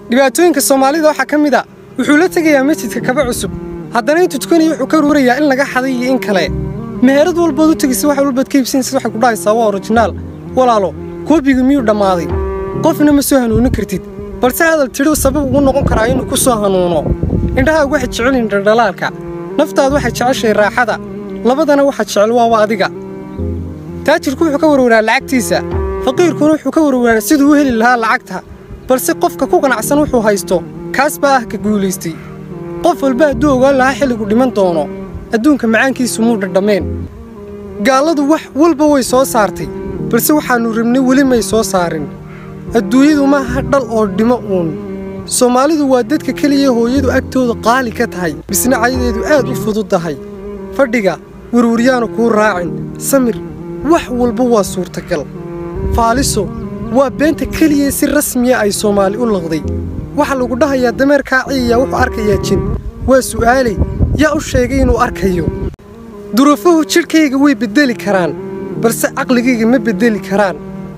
dhibaatooyinka soomaalida waxaa ka mid a wuxuu la tegayaa masjidka kaba cusub haddana intuu tukanaya wuxuu ka ruurayaa in laga xaday iyo in kale meherad walbood u tegaysa wax walbaad ka iibsanaysa waxay ku dhahaysaa waa originaal walaalo koobiga miyuu dhammaaday qofna ma soo hanuunin kartid balse hadal tidhi sabab ugu noqon karaa inuu ku soo hanuuno indhahaagu waxay jecelyihin dhaldhalaalka naftaadu waxay jeceshahay raaxada labadana waxa jecel waaba adiga taajirku wuxuu ka warwaraa lacagtiisa faqiirkuna wuxuu ka warwaraa siduu u heli lahaa lacagta balse qofka ku qanacsan wuxuu haysto kaas baa ah ka guulaystay qof walba hadduu ogaan lahaa xilligu dhiman doono adduunka macaankiisu muu dhadhammeen gaalladu wax walba way soo saartay balse waxaannu rabnay weli may soo saarin adduunyadu maaha dhal oo dhimo uun soomaalidu waa dadka keliya hooyadu agtooda qaali ka tahay bisna cayadeedu aad u fududdahay fadhiga werwaryaanu kuu raacin samir wax walba waa suurtagal faaliso waa beenta keliya si rasmiya ay soomaali u laqday waxaa lagu dhahayaa dameerkaa ciyayaa wuxuu arkayaa jin waa su'aaley yaa u sheegay inuu arkayo duruufuhu jidhkayga way beddeli karaan balse caqligayga ma beddeli karaan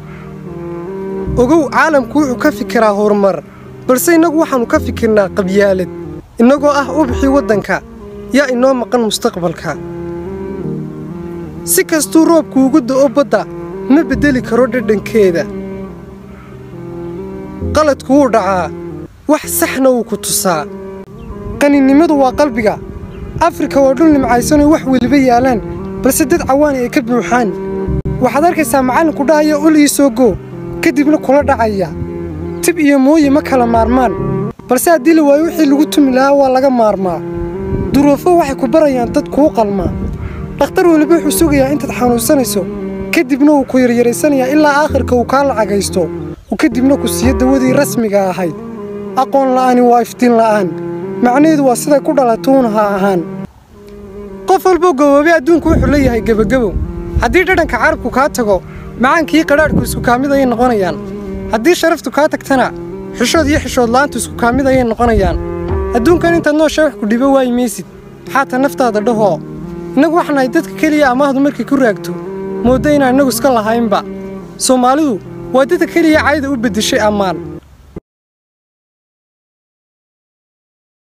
ogow caalamku wuxuu ka fikiraa horumar balse innagu waxaannu ka fikirnaa qabyaalad innagoo ah ubixii waddanka yaa inoo maqan mustaqbalka si kastuu roobku ugu da'o badda ma beddeli karo dhadhankeeda qaladku wuu dhacaa wax saxna wuu ku tusaa qaninimadu waa qalbiga afrika waa dhul nimcaysanoo wax weliba yaalaan balse dad cawaani ay ka buuxaan waxaad arkaysaa macallinku dhahaya ul ii soo goo kadibna kula dhacaya tib iyo mooye ma kala maarmaan balse haddii la waayo wixii lagu tumi lahaa waa laga maarmaa duruufo waxay ku barayaan dad kuu qalmaa dhakhtar weliba wuxuu sugayaa intaad xanuunsanayso kadibna wuu ku yaryaraysanayaa ilaa aakhirka uu kaa lacagaysto uu kadibna ku siiyo dawadii rasmiga ahayd aqoon la'aani waa iftiin la'aan macnaheedu waa siday ku dhalatuun ha ahaan qof walboo gaboobay adduunku wuxuu leeyahay gebagabow haddii dhadhanka carabku kaa tago macaankii qadhaadhku isku kaamid ayay noqonayaan haddii sharaftu kaa tagtana xishood iyo xishood la'aantu isku kaamid ayay noqonayaan adduunkan intaad noosha wax ku dhibo waayi maysid xaata naftaada dhahoo innagu waxnahay dadka keliya amaahdu markay ku raagto moodda inaan innagu iska lahaynba soomaalidu waa dadka keliya cayda u beddeshay ammaan